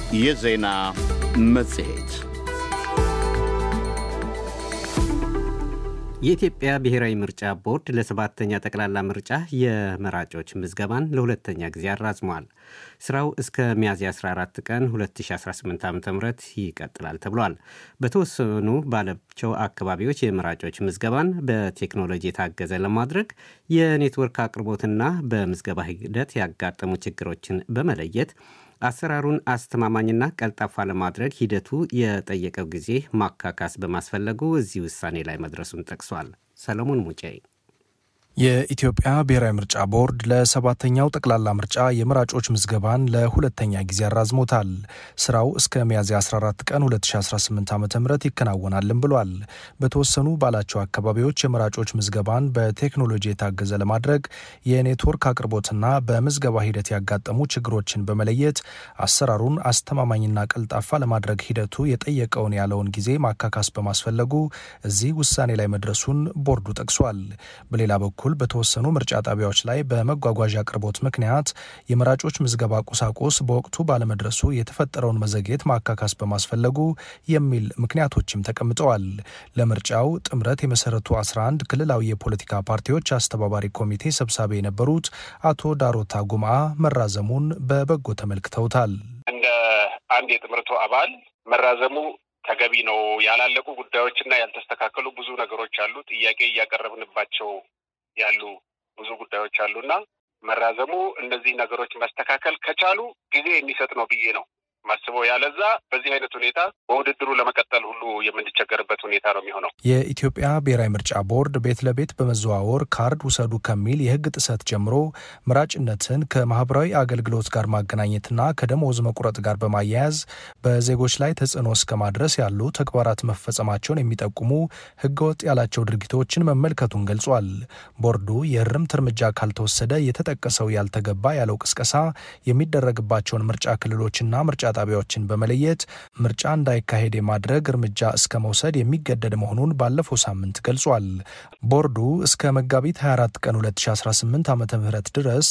የዜና መጽሔት የኢትዮጵያ ብሔራዊ ምርጫ ቦርድ ለሰባተኛ ጠቅላላ ምርጫ የመራጮች ምዝገባን ለሁለተኛ ጊዜ አራዝሟል። ስራው እስከ ሚያዝያ 14 ቀን 2018 ዓ ም ይቀጥላል ተብሏል። በተወሰኑ ባላቸው አካባቢዎች የመራጮች ምዝገባን በቴክኖሎጂ የታገዘ ለማድረግ የኔትወርክ አቅርቦትና በምዝገባ ሂደት ያጋጠሙ ችግሮችን በመለየት አሰራሩን አስተማማኝና ቀልጣፋ ለማድረግ ሂደቱ የጠየቀው ጊዜ ማካካስ በማስፈለጉ እዚህ ውሳኔ ላይ መድረሱን ጠቅሷል። ሰለሞን ሙጬ የኢትዮጵያ ብሔራዊ ምርጫ ቦርድ ለሰባተኛው ጠቅላላ ምርጫ የመራጮች ምዝገባን ለሁለተኛ ጊዜ አራዝሞታል። ስራው እስከ ሚያዝያ 14 ቀን 2018 ዓ ም ይከናወናልም ብሏል። በተወሰኑ ባላቸው አካባቢዎች የመራጮች ምዝገባን በቴክኖሎጂ የታገዘ ለማድረግ የኔትወርክ አቅርቦትና በምዝገባ ሂደት ያጋጠሙ ችግሮችን በመለየት አሰራሩን አስተማማኝና ቀልጣፋ ለማድረግ ሂደቱ የጠየቀውን ያለውን ጊዜ ማካካስ በማስፈለጉ እዚህ ውሳኔ ላይ መድረሱን ቦርዱ ጠቅሷል። በሌላ በኩል በኩል በተወሰኑ ምርጫ ጣቢያዎች ላይ በመጓጓዣ አቅርቦት ምክንያት የመራጮች ምዝገባ ቁሳቁስ በወቅቱ ባለመድረሱ የተፈጠረውን መዘግየት ማካካስ በማስፈለጉ የሚል ምክንያቶችም ተቀምጠዋል። ለምርጫው ጥምረት የመሰረቱ 11 ክልላዊ የፖለቲካ ፓርቲዎች አስተባባሪ ኮሚቴ ሰብሳቢ የነበሩት አቶ ዳሮታ ጉምአ መራዘሙን በበጎ ተመልክተውታል። እንደ አንድ የጥምረቱ አባል መራዘሙ ተገቢ ነው። ያላለቁ ጉዳዮችና ያልተስተካከሉ ብዙ ነገሮች አሉ። ጥያቄ እያቀረብንባቸው ያሉ ብዙ ጉዳዮች አሉና መራዘሙ እነዚህ ነገሮች መስተካከል ከቻሉ ጊዜ የሚሰጥ ነው ብዬ ነው ማስበው። ያለዛ በዚህ አይነት ሁኔታ በውድድሩ ለመቀጠል ሁሉ የምንቸገርበት ሁኔታ ነው የሚሆነው። የኢትዮጵያ ብሔራዊ ምርጫ ቦርድ ቤት ለቤት በመዘዋወር ካርድ ውሰዱ ከሚል የሕግ ጥሰት ጀምሮ መራጭነትን ከማህበራዊ አገልግሎት ጋር ማገናኘትና ከደሞዝ መቁረጥ ጋር በማያያዝ በዜጎች ላይ ተጽዕኖ እስከ ማድረስ ያሉ ተግባራት መፈጸማቸውን የሚጠቁሙ ሕገወጥ ያላቸው ድርጊቶችን መመልከቱን ገልጿል። ቦርዱ የእርምት እርምጃ ካልተወሰደ የተጠቀሰው ያልተገባ ያለው ቅስቀሳ የሚደረግባቸውን ምርጫ ክልሎችና ምርጫ ጣቢያዎችን በመለየት ምርጫ እንዳይካሄድ የማድረግ እርምጃ እስከ መውሰድ የሚገደድ መሆኑን ባለፈው ሳምንት ገልጿል። ቦርዱ እስከ መጋቢት 24 ቀን 2018 ዓ ም ድረስ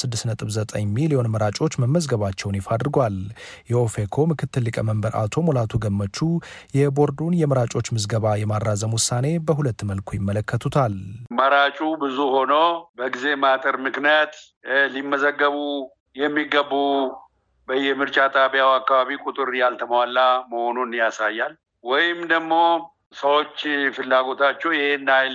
369 ሚሊዮን መራጮች መመዝገባቸውን ይፋ አድርጓል። የኦፌኮ ምክትል ሊቀመንበር አቶ ሙላቱ ገመቹ የቦርዱን የመራጮች ምዝገባ የማራዘም ውሳኔ በሁለት መልኩ ይመለከቱታል። መራጩ ብዙ ሆኖ በጊዜ ማጠር ምክንያት ሊመዘገቡ የሚገቡ በየምርጫ ጣቢያው አካባቢ ቁጥር ያልተሟላ መሆኑን ያሳያል። ወይም ደግሞ ሰዎች ፍላጎታቸው ይህን ያህል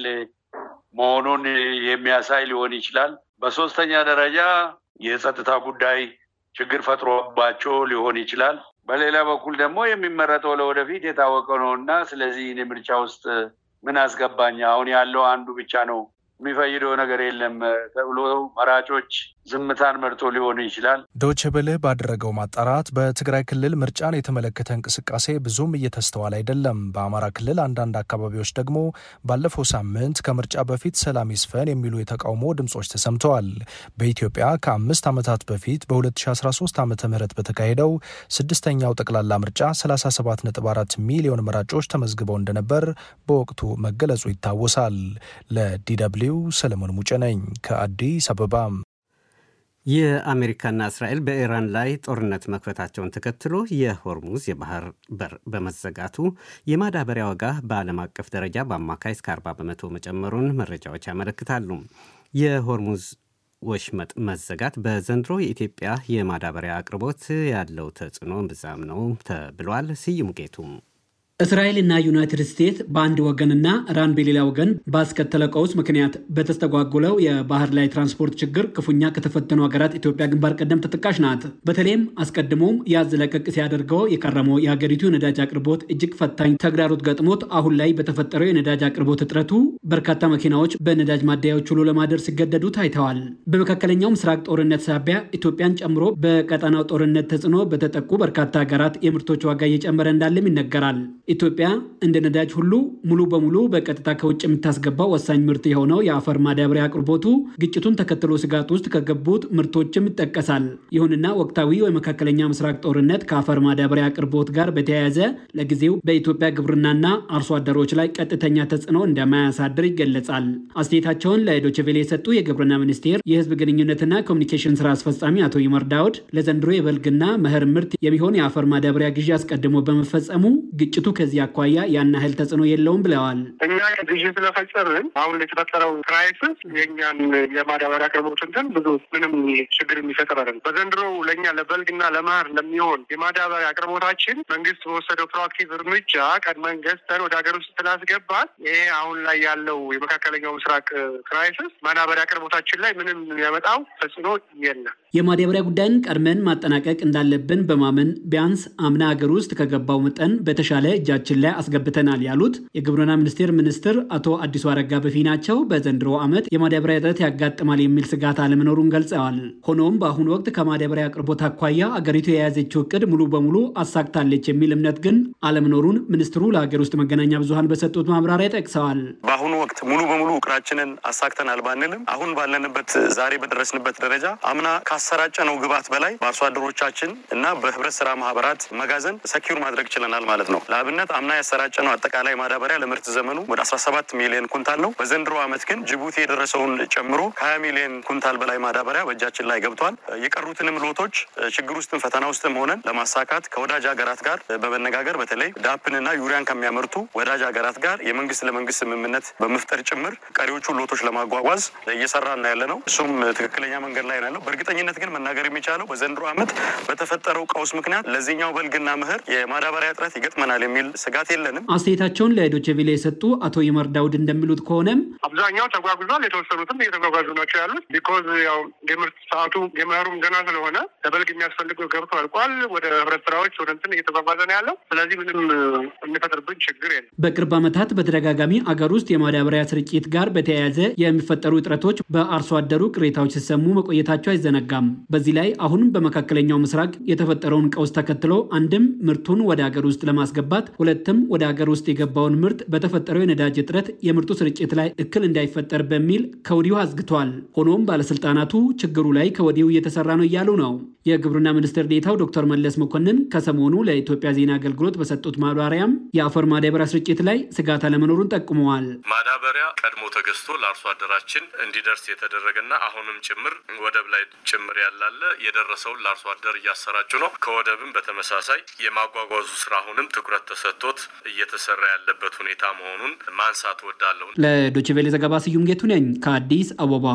መሆኑን የሚያሳይ ሊሆን ይችላል። በሶስተኛ ደረጃ የጸጥታ ጉዳይ ችግር ፈጥሮባቸው ሊሆን ይችላል። በሌላ በኩል ደግሞ የሚመረጠው ለወደፊት የታወቀ ነው እና ስለዚህ እኔ ምርጫ ውስጥ ምን አስገባኝ አሁን ያለው አንዱ ብቻ ነው የሚፈይደው ነገር የለም ተብሎ መራጮች ዝምታን መርጦ ሊሆን ይችላል። ዶቼ ቬለ ባደረገው ማጣራት በትግራይ ክልል ምርጫን የተመለከተ እንቅስቃሴ ብዙም እየተስተዋል አይደለም። በአማራ ክልል አንዳንድ አካባቢዎች ደግሞ ባለፈው ሳምንት ከምርጫ በፊት ሰላም ይስፈን የሚሉ የተቃውሞ ድምጾች ተሰምተዋል። በኢትዮጵያ ከአምስት ዓመታት በፊት በ2013 ዓ ም በተካሄደው ስድስተኛው ጠቅላላ ምርጫ 37.4 ሚሊዮን መራጮች ተመዝግበው እንደነበር በወቅቱ መገለጹ ይታወሳል። ለዲደብሊው ሰለሞን ሙጬ ነኝ ከአዲስ አበባ። የአሜሪካና እስራኤል በኢራን ላይ ጦርነት መክፈታቸውን ተከትሎ የሆርሙዝ የባህር በር በመዘጋቱ የማዳበሪያ ዋጋ በዓለም አቀፍ ደረጃ በአማካይ እስከ 40 በመቶ መጨመሩን መረጃዎች ያመለክታሉ። የሆርሙዝ ወሽመጥ መዘጋት በዘንድሮ የኢትዮጵያ የማዳበሪያ አቅርቦት ያለው ተጽዕኖ ብዛም ነው ተብሏል። ስዩም ጌቱም እስራኤልና ዩናይትድ ስቴትስ በአንድ ወገንና ኢራን በሌላ ወገን ባስከተለ ቀውስ ምክንያት በተስተጓጎለው የባህር ላይ ትራንስፖርት ችግር ክፉኛ ከተፈተኑ ሀገራት ኢትዮጵያ ግንባር ቀደም ተጠቃሽ ናት። በተለይም አስቀድሞም ያዝ ለቀቅ ሲያደርገው የከረመው የሀገሪቱ የነዳጅ አቅርቦት እጅግ ፈታኝ ተግዳሮት ገጥሞት አሁን ላይ በተፈጠረው የነዳጅ አቅርቦት እጥረቱ በርካታ መኪናዎች በነዳጅ ማደያዎች ውሎ ለማደር ሲገደዱ ታይተዋል። በመካከለኛው ምስራቅ ጦርነት ሳቢያ ኢትዮጵያን ጨምሮ በቀጠናው ጦርነት ተጽዕኖ በተጠቁ በርካታ ሀገራት የምርቶች ዋጋ እየጨመረ እንዳለም ይነገራል። ኢትዮጵያ እንደ ነዳጅ ሁሉ ሙሉ በሙሉ በቀጥታ ከውጭ የምታስገባው ወሳኝ ምርት የሆነው የአፈር ማዳበሪያ አቅርቦቱ ግጭቱን ተከትሎ ስጋት ውስጥ ከገቡት ምርቶችም ይጠቀሳል። ይሁንና ወቅታዊ የመካከለኛ ምስራቅ ጦርነት ከአፈር ማዳበሪያ አቅርቦት ጋር በተያያዘ ለጊዜው በኢትዮጵያ ግብርናና አርሶ አደሮች ላይ ቀጥተኛ ተጽዕኖ እንደማያሳድር ይገለጻል። አስተያየታቸውን ለዶችቬሌ የሰጡ የግብርና ሚኒስቴር የህዝብ ግንኙነትና ኮሚኒኬሽን ስራ አስፈጻሚ አቶ ይመር ዳውድ ለዘንድሮ የበልግና መኸር ምርት የሚሆን የአፈር ማዳበሪያ ግዢ አስቀድሞ በመፈጸሙ ግጭቱ ከዚህ አኳያ ያን ያህል ተጽዕኖ የለውም ብለዋል። እኛ ግዢ ስለፈጸምን አሁን የተፈጠረው ክራይሲስ የእኛን የማዳበሪያ አቅርቦት እንትን ብዙ ምንም ችግር የሚፈጥር አይደለም። በዘንድሮ ለእኛ ለበልግና ለመኸር ለሚሆን የማዳበሪያ አቅርቦታችን መንግስት በወሰደው ፕሮአክቲቭ እርምጃ ቀድመን ገዝተን ወደ ሀገር ውስጥ ስላስገባል ይሄ አሁን ላይ ያለው የመካከለኛው ምስራቅ ክራይሲስ ማዳበሪያ አቅርቦታችን ላይ ምንም የሚያመጣው ተጽዕኖ የለም። የማዳበሪያ ጉዳይን ቀድመን ማጠናቀቅ እንዳለብን በማመን ቢያንስ አምና ሀገር ውስጥ ከገባው መጠን በተሻለ እጃችን ላይ አስገብተናል ያሉት የግብርና ሚኒስቴር ሚኒስትር አቶ አዲሱ አረጋ በፊናቸው በዘንድሮ ዓመት የማዳበሪያ እጥረት ያጋጥማል የሚል ስጋት አለመኖሩን ገልጸዋል። ሆኖም በአሁኑ ወቅት ከማዳበሪያ አቅርቦት አኳያ አገሪቱ የያዘችው እቅድ ሙሉ በሙሉ አሳክታለች የሚል እምነት ግን አለመኖሩን ሚኒስትሩ ለሀገር ውስጥ መገናኛ ብዙኃን በሰጡት ማብራሪያ ጠቅሰዋል። በአሁኑ ወቅት ሙሉ በሙሉ እቅዳችንን አሳክተናል ባንልም አሁን ባለንበት ዛሬ በደረስንበት ደረጃ አምና ካሰራጨነው ግብዓት በላይ በአርሶ አደሮቻችን እና በህብረት ስራ ማህበራት መጋዘን ሰኪውር ማድረግ ችለናል ማለት ነው። ለአብነት አምና ያሰራጨነው አጠቃላይ ማዳበሪያ ለምርት ዘመኑ ወደ 17 ሚሊዮን ኩንታል ነው። በዘንድሮ ዓመት ግን ጅቡቲ የደረሰውን ጨምሮ ከ20 ሚሊዮን ኩንታል በላይ ማዳበሪያ በእጃችን ላይ ገብቷል። የቀሩትንም ሎቶች ችግር ውስጥም ፈተና ውስጥም ሆነን ለማሳካት ከወዳጅ ሀገራት ጋር በመነጋገር በተለይ ዳፕንና ዩሪያን ከሚያመርቱ ወዳጅ ሀገራት ጋር የመንግስት ለመንግስት ስምምነት በመፍጠር ጭምር ቀሪዎቹ ሎቶች ለማጓጓዝ እየሰራ እና ያለ ነው። እሱም ትክክለኛ መንገድ ላይ ነው ያለው። በእርግጠኝነት ግን መናገር የሚቻለው በዘንድሮ ዓመት በተፈጠረው ቀውስ ምክንያት ለዚህኛው በልግና መኸር የማዳበሪያ እጥረት ይገጥመናል የሚል ስጋት የለንም። አስተያየታቸውን ለዶቼ ቬለ የሰጡ አቶ ይመር ዳውድ እንደሚሉት ከሆነም አብዛኛው ተጓጉዟል። የተወሰኑትም እየተጓጓዙ ናቸው ያሉት ቢኮዝ ያው የምርት ሰዓቱ የመኸሩም ገና ስለሆነ ለበልግ የሚያስፈልገው ገብቶ አልቋል። ወደ ህብረት ስራዎች ወደ እንትን እየተጓጓዘ ነው ያለው። ስለዚህ ምንም የሚፈጥርብን ችግር የለም። በቅርብ ዓመታት በተደጋጋሚ አገር ውስጥ የማዳበሪያ ስርጭት ጋር በተያያዘ የሚፈጠሩ እጥረቶች በአርሶ አደሩ ቅሬታዎች ሲሰሙ መቆየታቸው አይዘነጋም። በዚህ ላይ አሁን በመካከለኛው ምስራቅ የተፈጠረውን ቀውስ ተከትሎ አንድም ምርቱን ወደ ሀገር ውስጥ ለማስገባት ሁለትም ወደ ሀገር ውስጥ የገባውን ምርት በተፈጠረው የነዳጅ እጥረት የምርቱ ስርጭት ላይ እክል እንዳይፈጠር በሚል ከወዲሁ አዝግቷል። ሆኖም ባለስልጣናቱ ችግሩ ላይ ከወዲሁ እየተሰራ ነው እያሉ ነው። የግብርና ሚኒስትር ዴኤታው ዶክተር መለስ መኮንን ከሰሞኑ ለኢትዮጵያ ዜና አገልግሎት በሰጡት ማብራሪያም የአፈር ማዳበሪያ ስርጭት ላይ ስጋት አለመኖሩን ጠቁመዋል። ማዳበሪያ ቀድሞ ተገዝቶ ለአርሶ አደራችን እንዲደርስ የተደረገና አሁንም ጭምር ወደብ ላይ ጭምር ያላለ የደረሰውን ለአርሶ አደር እያሰራጩ ነው። ከወደብም በተመሳሳይ የማጓጓዙ ስራ አሁንም ትኩረት ተሰጥቶት እየተሰራ ያለበት ሁኔታ መሆኑን ማንሳት ወዳለሁ። ለዶችቬሌ ዘገባ ስዩም ጌቱ ነኝ ከአዲስ አበባ።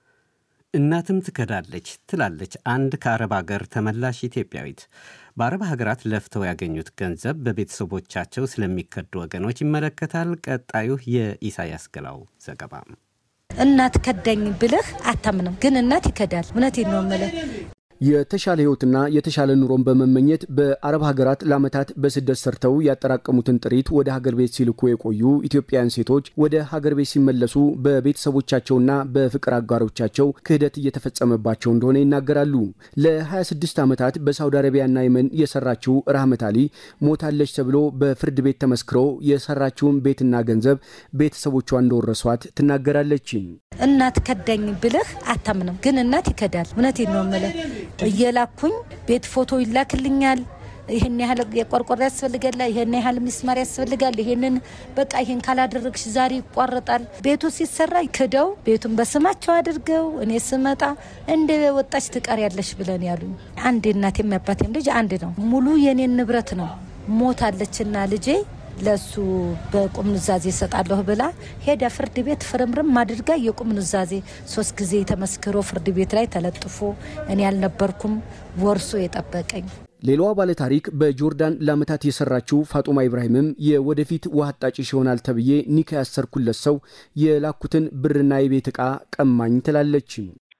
እናትም ትከዳለች ትላለች አንድ ከአረብ ሀገር ተመላሽ ኢትዮጵያዊት። በአረብ ሀገራት ለፍተው ያገኙት ገንዘብ በቤተሰቦቻቸው ስለሚከዱ ወገኖች ይመለከታል። ቀጣዩ የኢሳያስ ገላው ዘገባ። እናት ከዳኝ ብለህ አታምንም፣ ግን እናት ይከዳል። እውነቴን ነው የምልህ። የተሻለ ህይወትና የተሻለ ኑሮን በመመኘት በአረብ ሀገራት ለዓመታት በስደት ሰርተው ያጠራቀሙትን ጥሪት ወደ ሀገር ቤት ሲልኩ የቆዩ ኢትዮጵያውያን ሴቶች ወደ ሀገር ቤት ሲመለሱ በቤተሰቦቻቸውና በፍቅር አጋሮቻቸው ክህደት እየተፈጸመባቸው እንደሆነ ይናገራሉ። ለ26 ዓመታት በሳውዲ አረቢያና የመን የሰራችው ራህመት አሊ ሞታለች ተብሎ በፍርድ ቤት ተመስክሮ የሰራችውን ቤትና ገንዘብ ቤተሰቦቿ እንደወረሷት ትናገራለች። እናት ከዳኝ ብለህ አታምንም፣ ግን እናት ይከዳል። እውነቴን ነው የምልህ እየላኩኝ ቤት ፎቶ ይላክልኛል። ይህን ያህል የቆርቆሮ ያስፈልጋል፣ ይህን ያህል ሚስማር ያስፈልጋል፣ ይሄንን በቃ ይህን ካላደረግሽ ዛሬ ይቋረጣል። ቤቱ ሲሰራ ክደው ቤቱን በስማቸው አድርገው እኔ ስመጣ እንደ ወጣች ትቀር ያለሽ ብለን ያሉኝ። አንድ እናት የሚያባቴም ልጅ አንድ ነው። ሙሉ የኔን ንብረት ነው ሞታለችና ልጄ ለሱ በቁም ኑዛዜ ይሰጣለሁ ብላ ሄዳ ፍርድ ቤት ፍርምርም አድርጋ የቁም ኑዛዜ ሶስት ጊዜ ተመስክሮ ፍርድ ቤት ላይ ተለጥፎ እኔ ያልነበርኩም ወርሶ የጠበቀኝ ሌላዋ ባለታሪክ በጆርዳን ለዓመታት የሰራችው ፋጡማ ኢብራሂምም የወደፊት ውሃ አጣጭሽ ይሆናል ተብዬ ኒካ ያሰርኩለት ሰው የላኩትን ብርና የቤት ዕቃ ቀማኝ ትላለች።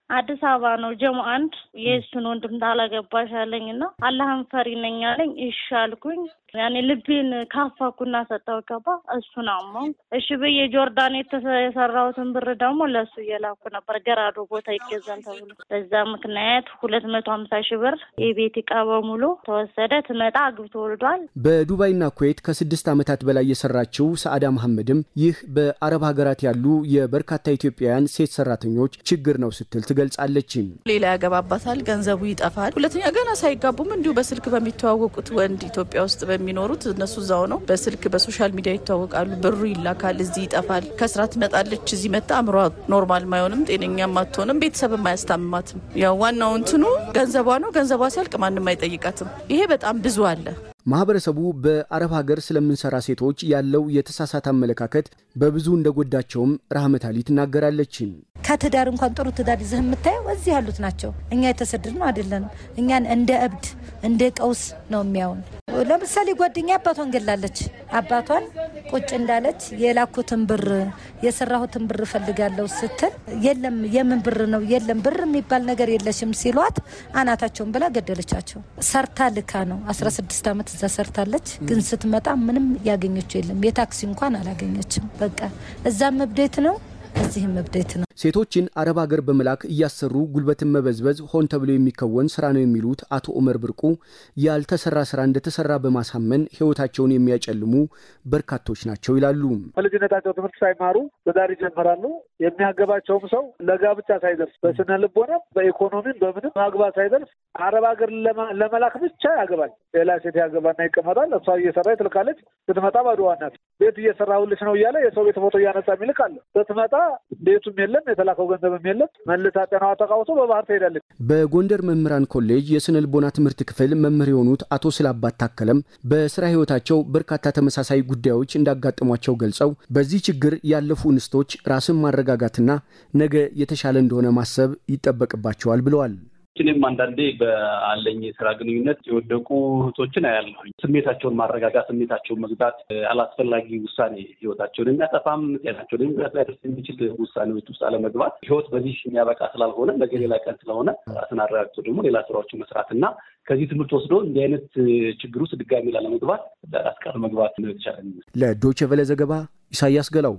አዲስ አበባ ነው ጀሞ አንድ የእሱን ወንድም ታላገባሽ አለኝ እና አላህን ፈሪ ነኝ አለኝ። እሺ አልኩኝ። ያኔ ልቤን ካፋኩና ሰጠው ገባ እሱን አመው እሺ ብዬ ጆርዳን የሰራሁትን ብር ደግሞ ለእሱ እየላኩ ነበር ገራዶ ቦታ ይገዛል ተብሎ በዛ ምክንያት ሁለት መቶ ሀምሳ ሺህ ብር የቤት እቃ በሙሉ ተወሰደ። ትመጣ አግብቶ ወልዷል። በዱባይና ኩዌት ከስድስት ዓመታት በላይ የሰራችው ሰአዳ መሐመድም ይህ በአረብ ሀገራት ያሉ የበርካታ ኢትዮጵያውያን ሴት ሰራተኞች ችግር ነው ስትል ትገልጻለች። ሌላ ያገባባታል፣ ገንዘቡ ይጠፋል። ሁለተኛ ገና ሳይጋቡም እንዲሁ በስልክ በሚተዋወቁት ወንድ ኢትዮጵያ ውስጥ በሚኖሩት እነሱ እዛው ነው በስልክ በሶሻል ሚዲያ ይተዋወቃሉ። ብሩ ይላካል፣ እዚህ ይጠፋል። ከስራ ትመጣለች፣ እዚህ መጣ አእምሯ ኖርማል ማይሆንም ጤነኛም አትሆንም፣ ቤተሰብም አያስታምማትም። ያው ዋናው እንትኑ ገንዘቧ ነው። ገንዘቧ ሲያልቅ ማንም አይጠይቃትም። ይሄ በጣም ብዙ አለ። ማህበረሰቡ በአረብ ሀገር ስለምንሰራ ሴቶች ያለው የተሳሳተ አመለካከት በብዙ እንደጎዳቸውም ራህመት አሊ ትናገራለች። ከትዳር እንኳን ጥሩ ትዳር ይዘህ የምታየው እዚህ ያሉት ናቸው። እኛ የተሰደድ ነው አይደለንም። እኛን እንደ እብድ እንደ ቀውስ ነው የሚያውን። ለምሳሌ ጓደኛ አባቷን ገላለች። አባቷን ቁጭ እንዳለች የላኩትን ብር የሰራሁትን ብር እፈልጋለሁ ስትል የለም የምን ብር ነው የለም ብር የሚባል ነገር የለሽም ሲሏት አናታቸውን ብላ ገደለቻቸው። ሰርታ ልካ ነው 16 ዓመት እዛ ሰርታለች። ግን ስትመጣ ምንም ያገኘችው የለም። የታክሲ እንኳን አላገኘችም። በቃ እዛም እብዴት ነው እዚህም እብዴት ነው። ሴቶችን አረብ ሀገር በመላክ እያሰሩ ጉልበትን መበዝበዝ ሆን ተብሎ የሚከወን ስራ ነው የሚሉት አቶ ኡመር ብርቁ ያልተሰራ ስራ እንደተሰራ በማሳመን ህይወታቸውን የሚያጨልሙ በርካቶች ናቸው ይላሉ። በልጅነታቸው ትምህርት ሳይማሩ ትዳር ይጀምራሉ። የሚያገባቸውም ሰው ለጋብቻ ሳይደርስ በስነ ልቦናም በኢኮኖሚም በምንም ማግባት ሳይደርስ አረብ ሀገር ለመላክ ብቻ ያገባል። ሌላ ሴት ያገባና ይቀመጣል። እሷ እየሰራ ትልካለች። ስትመጣ ባዶዋ ናት። ቤት እየሰራሁልሽ ነው እያለ የሰው ቤት ፎቶ እያነሳ የሚልክ አለ። ስትመጣ ቤቱም የለም የተላከው ገንዘብም የለም። መልሳ ጤናዋ ተቃውሶ በባህር ትሄዳለች። በጎንደር መምህራን ኮሌጅ የስነ ልቦና ትምህርት ክፍል መምህር የሆኑት አቶ ስላባት ታከለም በስራ ህይወታቸው በርካታ ተመሳሳይ ጉዳዮች እንዳጋጠሟቸው ገልጸው በዚህ ችግር ያለፉ እንስቶች ራስን ማረጋጋትና ነገ የተሻለ እንደሆነ ማሰብ ይጠበቅባቸዋል ብለዋል። እኔም አንዳንዴ በአለኝ የስራ ግንኙነት የወደቁ እህቶችን አያለሁኝ። ስሜታቸውን ማረጋጋት፣ ስሜታቸውን መግዛት፣ አላስፈላጊ ውሳኔ ህይወታቸውን የሚያጠፋም ጤናቸውን የሚጉዳት ሊያደርስ የሚችል ውሳኔዎች ውስጥ አለመግባት ህይወት በዚህ የሚያበቃ ስላልሆነ ነገ ሌላ ቀን ስለሆነ ራስን አረጋግቶ ደግሞ ሌላ ስራዎችን መስራት እና ከዚህ ትምህርት ወስዶ እንዲህ አይነት ችግር ውስጥ ድጋሚ ላለመግባት ዳራስ መግባት ነው የተቻለ። ለዶይቼ ቬለ ዘገባ ኢሳያስ ገላው።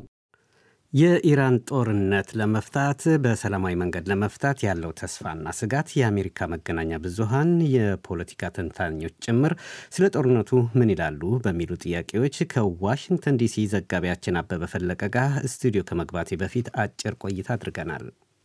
የኢራን ጦርነት ለመፍታት በሰላማዊ መንገድ ለመፍታት ያለው ተስፋና ስጋት የአሜሪካ መገናኛ ብዙሃን የፖለቲካ ተንታኞች ጭምር ስለ ጦርነቱ ምን ይላሉ በሚሉ ጥያቄዎች ከዋሽንግተን ዲሲ ዘጋቢያችን አበበ ፈለቀ ጋር ስቱዲዮ ከመግባቴ በፊት አጭር ቆይታ አድርገናል።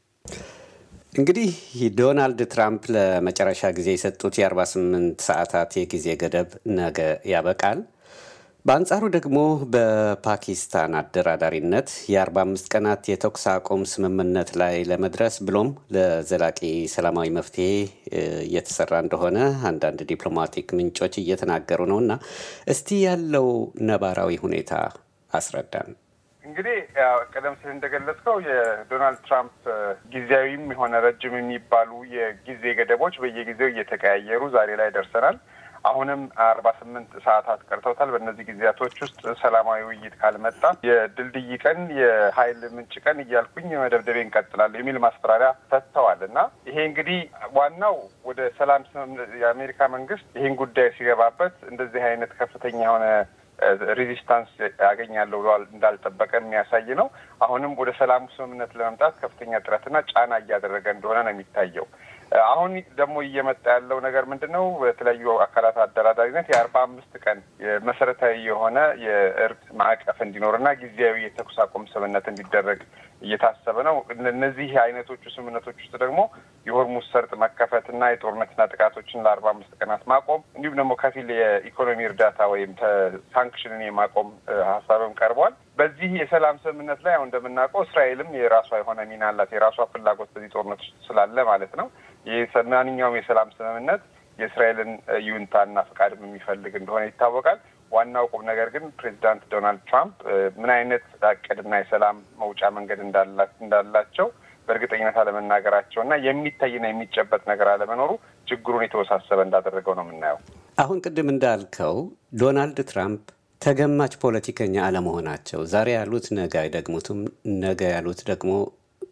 እንግዲህ ዶናልድ ትራምፕ ለመጨረሻ ጊዜ የሰጡት የ48 ሰዓታት የጊዜ ገደብ ነገ ያበቃል። በአንጻሩ ደግሞ በፓኪስታን አደራዳሪነት የ45 ቀናት የተኩስ አቁም ስምምነት ላይ ለመድረስ ብሎም ለዘላቂ ሰላማዊ መፍትሄ እየተሰራ እንደሆነ አንዳንድ ዲፕሎማቲክ ምንጮች እየተናገሩ ነው እና እስቲ ያለው ነባራዊ ሁኔታ አስረዳን። እንግዲህ ቀደም ሲል እንደገለጽከው የዶናልድ ትራምፕ ጊዜያዊም የሆነ ረጅም የሚባሉ የጊዜ ገደቦች በየጊዜው እየተቀያየሩ ዛሬ ላይ ደርሰናል። አሁንም አርባ ስምንት ሰዓታት ቀርተውታል። በእነዚህ ጊዜያቶች ውስጥ ሰላማዊ ውይይት ካልመጣ የድልድይ ቀን፣ የኃይል ምንጭ ቀን እያልኩኝ መደብደቤ እንቀጥላለሁ የሚል ማስፈራሪያ ሰጥተዋል እና ይሄ እንግዲህ ዋናው ወደ ሰላም የአሜሪካ መንግስት ይህን ጉዳይ ሲገባበት እንደዚህ አይነት ከፍተኛ የሆነ ሬዚስታንስ ያገኛለሁ ብለዋል እንዳልጠበቀ የሚያሳይ ነው። አሁንም ወደ ሰላሙ ስምምነት ለመምጣት ከፍተኛ ጥረትና ጫና እያደረገ እንደሆነ ነው የሚታየው። አሁን ደግሞ እየመጣ ያለው ነገር ምንድን ነው? በተለያዩ አካላት አደራዳሪነት የአርባ አምስት ቀን መሰረታዊ የሆነ የእርቅ ማዕቀፍ እንዲኖርና ጊዜያዊ የተኩስ አቁም ስምምነት እንዲደረግ እየታሰበ ነው። እነዚህ አይነቶቹ ስምምነቶች ውስጥ ደግሞ የሆርሙዝ ሰርጥ መከፈትና የጦርነትና ጥቃቶችን ለአርባ አምስት ቀናት ማቆም እንዲሁም ደግሞ ከፊል የኢኮኖሚ እርዳታ ወይም ሳንክሽንን የማቆም ሀሳብም ቀርቧል። በዚህ የሰላም ስምምነት ላይ አሁን እንደምናውቀው እስራኤልም የራሷ የሆነ ሚና አላት። የራሷ ፍላጎት በዚህ ጦርነት ውስጥ ስላለ ማለት ነው። ማንኛውም የሰላም ስምምነት የእስራኤልን ይሁንታና ፈቃድም የሚፈልግ እንደሆነ ይታወቃል። ዋናው ቁም ነገር ግን ፕሬዚዳንት ዶናልድ ትራምፕ ምን አይነት እቅድና የሰላም መውጫ መንገድ እንዳላቸው በእርግጠኝነት አለመናገራቸው እና የሚታይና የሚጨበጥ ነገር አለመኖሩ ችግሩን የተወሳሰበ እንዳደረገው ነው የምናየው። አሁን ቅድም እንዳልከው ዶናልድ ትራምፕ ተገማች ፖለቲከኛ አለመሆናቸው ዛሬ ያሉት ነገ አይደግሙትም፣ ነገ ያሉት ደግሞ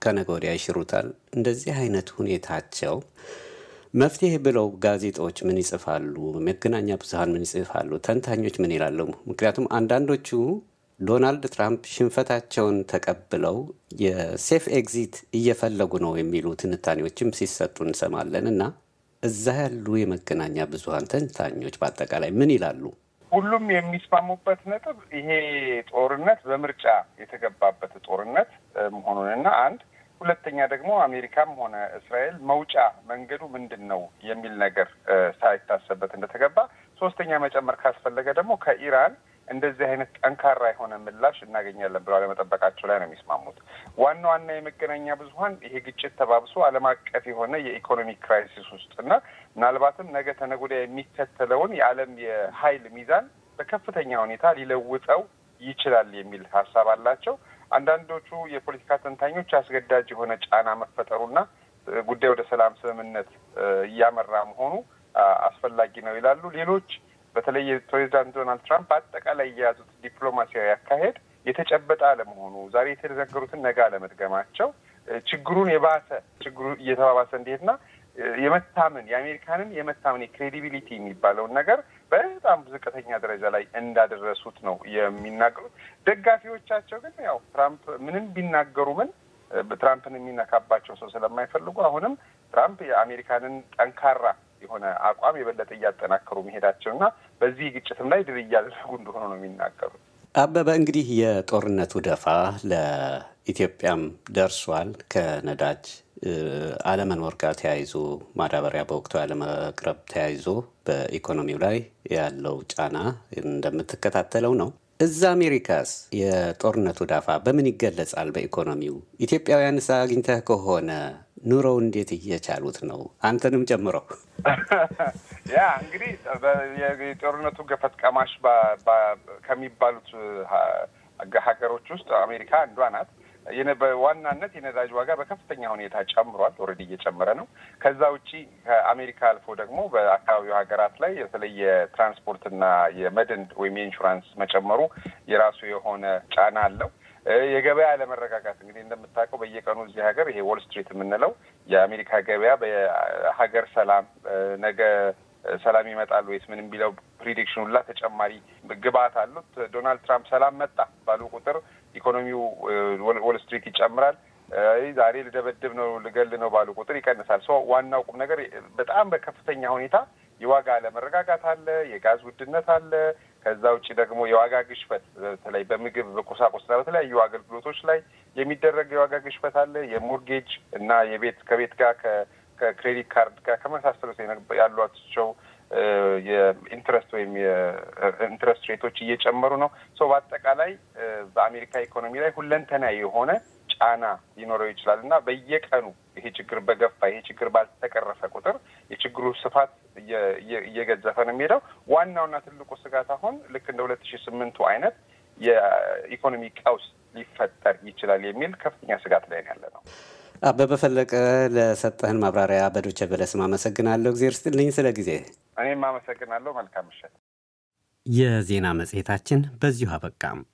ከነገ ወዲያ ይሽሩታል። እንደዚህ አይነት ሁኔታቸው መፍትሄ ብለው ጋዜጦች ምን ይጽፋሉ? መገናኛ ብዙኃን ምን ይጽፋሉ? ተንታኞች ምን ይላሉ? ምክንያቱም አንዳንዶቹ ዶናልድ ትራምፕ ሽንፈታቸውን ተቀብለው የሴፍ ኤግዚት እየፈለጉ ነው የሚሉ ትንታኔዎችም ሲሰጡ እንሰማለን እና እዛ ያሉ የመገናኛ ብዙኃን ተንታኞች በአጠቃላይ ምን ይላሉ? ሁሉም የሚስማሙበት ነጥብ ይሄ ጦርነት በምርጫ የተገባበት ጦርነት መሆኑንና አንድ ሁለተኛ ደግሞ አሜሪካም ሆነ እስራኤል መውጫ መንገዱ ምንድን ነው የሚል ነገር ሳይታሰበት እንደተገባ፣ ሶስተኛ መጨመር ካስፈለገ ደግሞ ከኢራን እንደዚህ አይነት ጠንካራ የሆነ ምላሽ እናገኛለን ብለው አለመጠበቃቸው ላይ ነው የሚስማሙት። ዋና ዋና የመገናኛ ብዙኃን ይሄ ግጭት ተባብሶ ዓለም አቀፍ የሆነ የኢኮኖሚ ክራይሲስ ውስጥ እና ምናልባትም ነገ ተነገ ወዲያ የሚከተለውን የዓለም የኃይል ሚዛን በከፍተኛ ሁኔታ ሊለውጠው ይችላል የሚል ሀሳብ አላቸው። አንዳንዶቹ የፖለቲካ ተንታኞች አስገዳጅ የሆነ ጫና መፈጠሩና ጉዳይ ወደ ሰላም ስምምነት እያመራ መሆኑ አስፈላጊ ነው ይላሉ። ሌሎች በተለይ የፕሬዚዳንት ዶናልድ ትራምፕ አጠቃላይ የያዙት ዲፕሎማሲያዊ አካሄድ የተጨበጠ አለመሆኑ፣ ዛሬ የተነገሩትን ነገ አለመድገማቸው ችግሩን የባሰ ችግሩ እየተባባሰ እንዲሄድና የመታመን የአሜሪካንን የመታመን የክሬዲቢሊቲ የሚባለውን ነገር በጣም ዝቅተኛ ደረጃ ላይ እንዳደረሱት ነው የሚናገሩት። ደጋፊዎቻቸው ግን ያው ትራምፕ ምንም ቢናገሩ ምን ትራምፕን የሚነካባቸው ሰው ስለማይፈልጉ አሁንም ትራምፕ የአሜሪካንን ጠንካራ የሆነ አቋም የበለጠ እያጠናከሩ መሄዳቸውና በዚህ ግጭትም ላይ ድል እያደረጉ እንደሆነ ነው የሚናገሩት። አበበ እንግዲህ የጦርነቱ ደፋ ለኢትዮጵያም ደርሷል። ከነዳጅ አለመኖር ጋር ተያይዞ ማዳበሪያ በወቅቱ ያለመቅረብ ተያይዞ በኢኮኖሚው ላይ ያለው ጫና እንደምትከታተለው ነው። እዛ አሜሪካስ የጦርነቱ ዳፋ በምን ይገለጻል? በኢኮኖሚው ኢትዮጵያውያንስ አግኝተህ ከሆነ ኑሮው እንዴት እየቻሉት ነው? አንተንም ጨምሮ። ያ እንግዲህ የጦርነቱ ገፈት ቀማሽ ከሚባሉት ሀገሮች ውስጥ አሜሪካ አንዷ ናት። በዋናነት የነዳጅ ዋጋ በከፍተኛ ሁኔታ ጨምሯል። ኦልሬዲ እየጨመረ ነው። ከዛ ውጪ ከአሜሪካ አልፎ ደግሞ በአካባቢው ሀገራት ላይ በተለይ የትራንስፖርትና የመድን ወይም የኢንሹራንስ መጨመሩ የራሱ የሆነ ጫና አለው። የገበያ አለመረጋጋት እንግዲህ እንደምታውቀው በየቀኑ እዚህ ሀገር ይሄ ዎል ስትሪት የምንለው የአሜሪካ ገበያ በሀገር ሰላም ነገ ሰላም ይመጣል ወይስ ምንም ቢለው ፕሪዲክሽን ሁላ ተጨማሪ ግብአት አሉት። ዶናልድ ትራምፕ ሰላም መጣ ባሉ ቁጥር ኢኮኖሚው ዎል ስትሪት ይጨምራል። ዛሬ ልደበድብ ነው ልገል ነው ባሉ ቁጥር ይቀንሳል። ሶ ዋናው ቁም ነገር በጣም በከፍተኛ ሁኔታ የዋጋ አለመረጋጋት አለ፣ የጋዝ ውድነት አለ። ከዛ ውጭ ደግሞ የዋጋ ግሽበት በተለይ በምግብ በቁሳቁስና በተለያዩ አገልግሎቶች ላይ የሚደረግ የዋጋ ግሽበት አለ። የሞርጌጅ እና የቤት ከቤት ጋር ከክሬዲት ካርድ ጋር ከመሳሰሉት ያሏቸው የኢንትረስት ወይም የኢንትረስት ሬቶች እየጨመሩ ነው። ሶ በአጠቃላይ በአሜሪካ ኢኮኖሚ ላይ ሁለንተናዊ የሆነ ጫና ሊኖረው ይችላል እና በየቀኑ ይሄ ችግር በገፋ ይሄ ችግር ባልተቀረፈ ቁጥር የችግሩ ስፋት እየገዘፈ ነው የሚሄደው። ዋናውና ትልቁ ስጋት አሁን ልክ እንደ ሁለት ሺህ ስምንቱ አይነት የኢኮኖሚ ቀውስ ሊፈጠር ይችላል የሚል ከፍተኛ ስጋት ላይ ያለ ነው። አበበ ፈለቀ ለሰጠህን ማብራሪያ በዶቼ ቬለ ስም አመሰግናለሁ። እግዜር ስጥልኝ ስለ ጊዜ። እኔም አመሰግናለሁ። መልካም ምሽት። የዜና መጽሔታችን በዚሁ አበቃም።